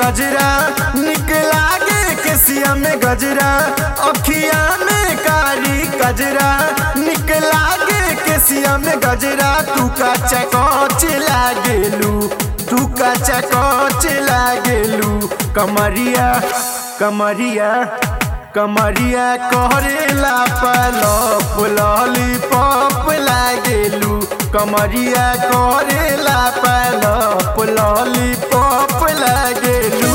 गजरा निकला गे केसिया में गजरा अखिया में कारी गजरा निकला गे केसिया में गजरा तू का चकोच लागेलू तू का चकोच लागेलू कमरिया कमरिया कमरिया कहरेला पलप लॉलीपॉप लागेलू कमरिया कहरेला पलप लॉलीपॉप लागेलू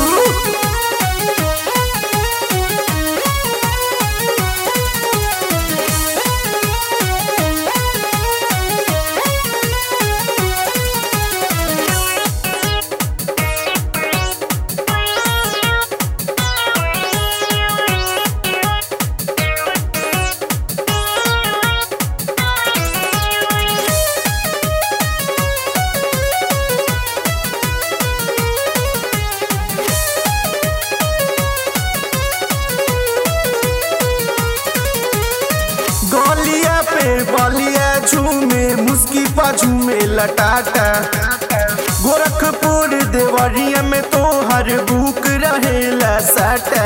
गलिया पे बलिया झूमे मुस्की पा झूमे लटाटा गोरखपुर देवरिया में तो हर बुक रहेला साटा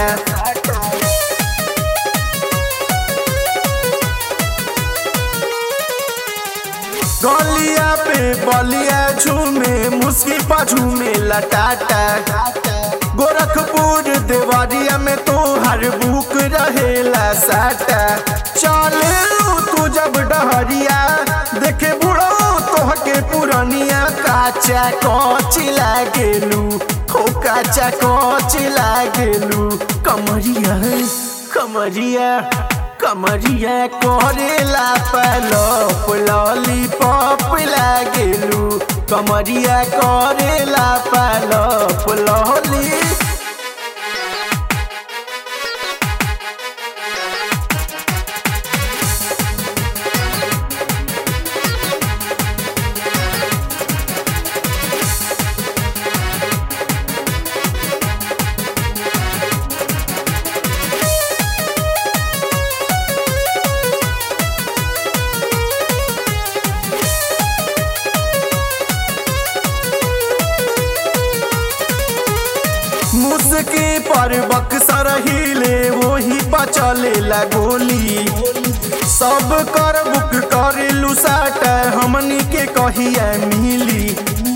गलिया पे बलिया झूमे मुस्की पा झूमे लटाटा गोरखपुर देवरिया में तो हर बुक रहेला साटा चले तू जब डहरिया देखे बुढ़ो तोहके पुरनिया काचा कोच लागेलू हो काचा कोच लागेलू कमरिया कमरिया कमरिया करेला पलप लॉलीपॉप लागेलू कमरिया करेला पलप लॉली मुस्की पर बक्सर हिले वही पचले ला गोली सब कर बुक करे लुसाट हमनी के कहिया मिली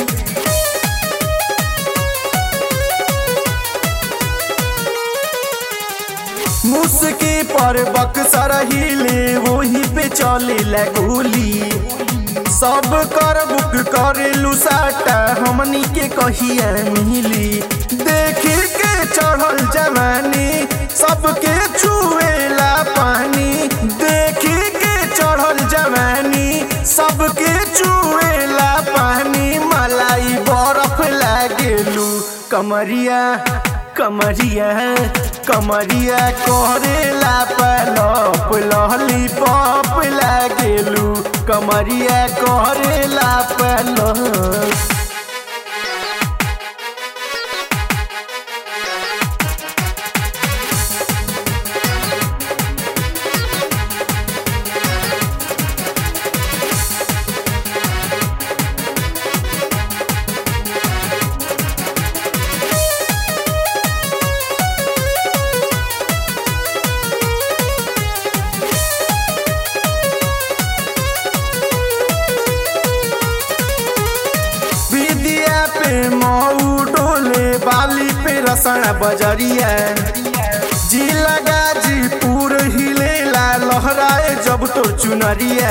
मुस्की पर बक्सर हिले वही पे चले ला गोली सब कर बुक करे लुसाटा हमनी के कहिया मिली देखी के चढ़ल जवानी सबके छुएला पानी देखी के चढ़ल जवानी सबके छुएला पानी मलाई बर्फ लागेलू कमरिया कमरिया कमरिया करेला पलप लॉलीपॉप लागेलू कमरिया करेला पलप विदिया पे मऊ डोले बाली पे रसना बजरिया जी लगा जी पूर हिलेला लहराए जब तो चुनरिया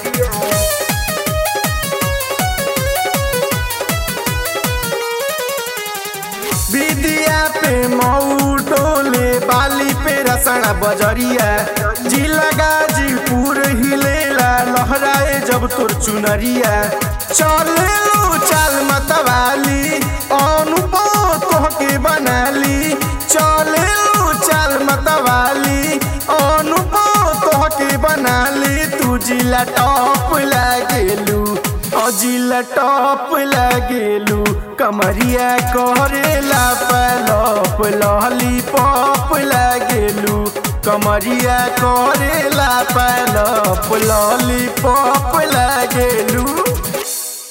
विदिया पे मऊ डोले बाली पे रसना बजरिया जी लगा जी पूर हिलेला लहराए जब तोर चुनरिया चले लो चाल मतवाली अनुभव तोहके बनाली चले लो चाल मतवाली अनुभव तोहके बनाली तू जिला टॉप लागेलू अजिला टॉप लागेलू कमरिया करेला पलप लॉलीपॉप लागेलू कमरिया करेला पलप लॉलीपॉप लागेलू